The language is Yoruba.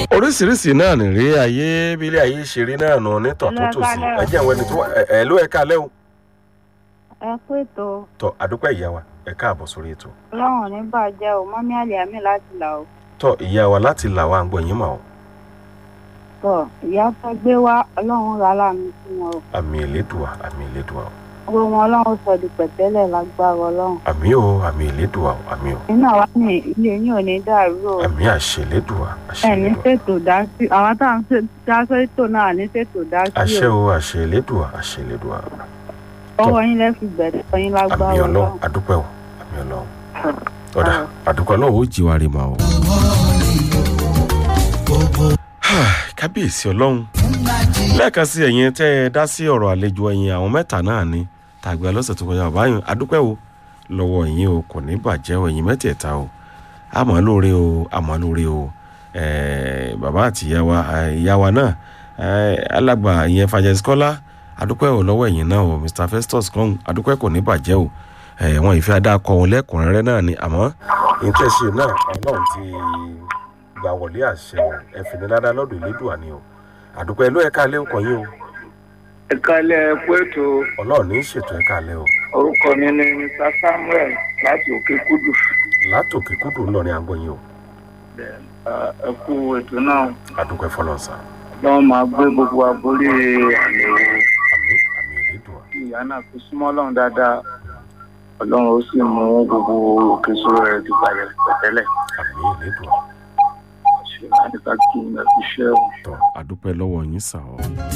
oríṣiríṣi náà nìrí ayé bílé ayé ṣe rí náà nù ní tọ̀túntòsí ẹ jẹ́ àwọn ẹni tó wà ẹ ẹ ló ẹ káalẹ́ o ẹ kú ètò tọ àdúpẹ́ ìyá wa ẹ káàbọ̀ sórí ètò ọlọ́run ní bàjẹ́ o mọ́mí àlè àmì láti là o tọ ìyá wa láti là wá ń gbọ́ yín mà o tọ ìyá tó gbé wá ọlọ́run rà láàmì fún wọn o àmì ìlédùá àmì ìlédùá o gbogbo wọn ọlọ́run sọ di pẹ̀tẹ́lẹ̀ lágbára ọlọ́run àmì o àmì ìlédùá o àmì o nínú àwa ní ilé yín ò ní dàrú o àmì àṣẹ ìlédùá àṣẹ ẹ ní ìlédùá ṣètò dá sí àwọn tá à ń ṣe- dá sètò náà ní ṣètò dá sí àṣẹ o o àṣẹ ìlédùá àṣẹ ìlédùá ọwọ́ yín lẹ́fi bẹ̀rẹ̀ ọyìn àmì lágbára ọlọ́run ọlọ́run àdúpẹ́ o àmì ọlọ́run ọ̀dà àdúpẹ́ ọlọ́run ó jí wa rí ma o. kábíyèsí ọlọ́run lẹ́ẹ̀kan sí ẹ̀yin tẹ́ ẹ dá sí ọ̀rọ̀ àlejò ẹ̀yin àwọn mẹ́ta náà ni tàgbẹ́ lọ́sẹ̀ tó kọjá báyìí adúpẹ́ o lọ́wọ́ ẹ̀yin o kò ní bàjẹ́ o ẹ̀yin mẹ́tẹ̀ẹ̀ta o àmọ́ lóore o àmọ́ lóore o ẹ̀ẹ́, bàbá àti ìyá wa ẹ̀, ìyá wa náà ẹ̀, alàgbà ìyẹn fàjẹsíkọ́lá adúpẹ́ o lọ́wọ́ ẹ̀yin náà o mr festus kan adúpẹ́ kò ní bàjẹ́ o ẹ̀, wọn ìfẹ́ adákọ wọn lẹ́kùnrẹ́rẹ́ náà ni àmọ́ ìtẹ̀sí náà ọlọ́run ti gbà wọlé àṣẹ o ẹ fi ní ládàá lọ́dọ̀ ìlédùá ni o àdúpẹ́ ló ẹ̀ka alẹ́ ńkọ yín o ìkàlẹ̀ ẹ̀kú ètò ọlọ́run ní í ṣètò ẹ̀ka alẹ́ o orúkọ mi ni mr samuel láti òkè kúdù látòkè kúdù ńlọrin àgbọ̀ yín o ẹ̀kú ètò náà àdúpẹ́ fọlọ́nsà lọ́wọ́ máa gbé gbogbo aborí àmì àmì àmì ìlédùá kí ìyá náà fi súnmọ́ ọlọ́run dáadáa ọlọ́run ó sì mú gbogbo òkè sóró rẹ̀ ti balẹ̀ pẹ̀tẹ́lẹ̀ àmì ìlédùá ṣe láti ká kí n lè fi ṣẹ́ o. tọ́ àdúpẹ́ lọ́wọ́ yín sà ọ́.